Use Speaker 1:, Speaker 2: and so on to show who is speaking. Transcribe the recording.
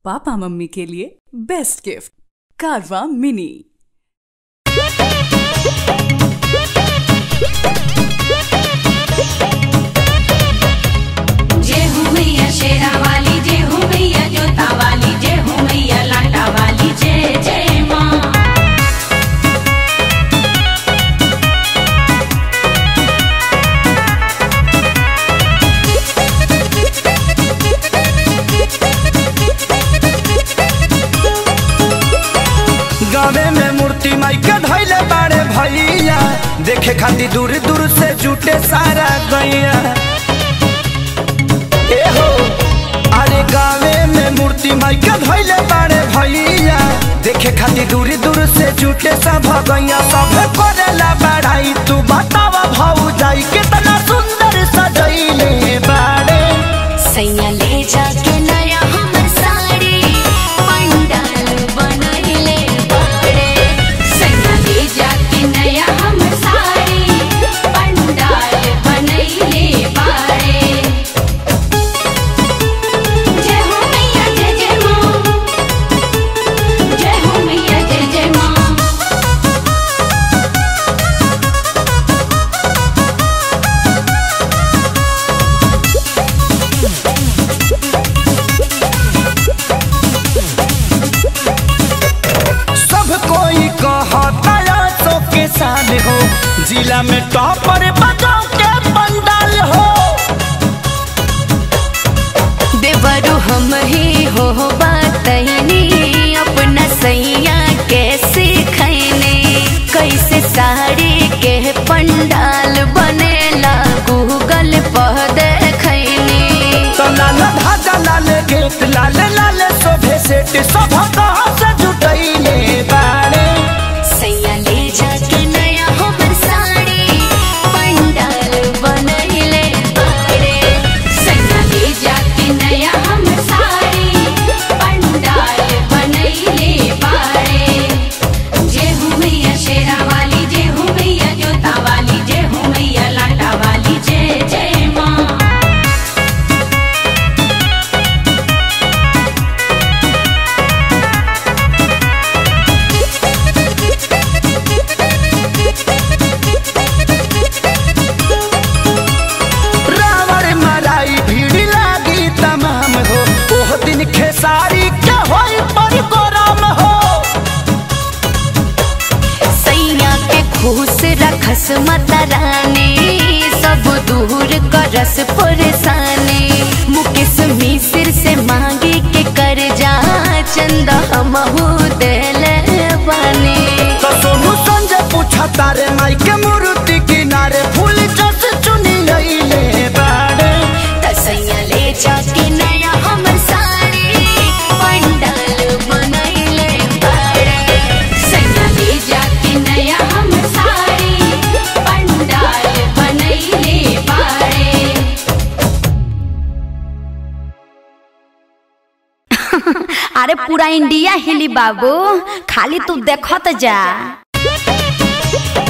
Speaker 1: papa mummy के लिए best gift कारवा मिनी
Speaker 2: जय हो मैया शेरा वाली जय हो मैया जोता वाली जय हो मैया लाटा वाली जय जय माँ
Speaker 3: गावे में मूर्ति माई के धैले बाड़े भैया देखे खातिर दूर दूर से जुटे सारा गैया ए हो अरे गावे में मूर्ति माई के धैले बाड़े भैया देखे खातिर दूर दूर से जुटे सब गैया सब करेला बढ़ाई तू बतावा भाऊ जाई कितना सुंदर सजैले बाड़े
Speaker 2: सैया ले जाके नया हमर साड़ी पंडाल बनैले बाड़े सैया ले जाके नया हमर साड़ी पंडाल बनैले बाड़े जय हो मैया जय जय माँ जय हो मैया जय जय माँ
Speaker 3: सब कोई कहता सो के साल हो जिला में टॉपर बजाओ के पंडाल हो
Speaker 2: देवरु हम ही हो बातनी अपना सैया कैसे खैने कैसे साड़ी के पंडाल बनेला गूगल पर देखैनी
Speaker 3: तो लाल धाजा लाल गेट लाल लाल शोभे सेट सब कहाँ से जुटैले बाड़े
Speaker 2: सैया ले जाके नया हमर साड़ी पंडाल बनैले बाड़े सैया ले जाके नया हमर साड़ी पंडाल बनैले बाड़े जय हो मैया शेरा वाली जय हो मैया जोता वाली जय हो मैया लाटा वाली जय जय माँ
Speaker 3: रावण मराई भीड़ लागी तमाम हो ओह दिन खेसारी के होई पर गोराम हो
Speaker 2: सैया के खुश रखस माता रानी सब दूर करस परेशानी मुकेश मिश्र से मांगे के कर जा चंदा हमहू देले बानी
Speaker 3: तो सोनू संजय पूछा तारे माई के मूर्ति किनारे फूल जस चुनी लैले बाड़े
Speaker 2: त सैया ले जाके नया हमर साड़ी पंडाल बनैले बाड़े सैया ले जाके नया हमर साड़ी पंडाल बनैले बाड़े
Speaker 4: अरे पूरा इंडिया हिली बाबू खाली तू देखत जा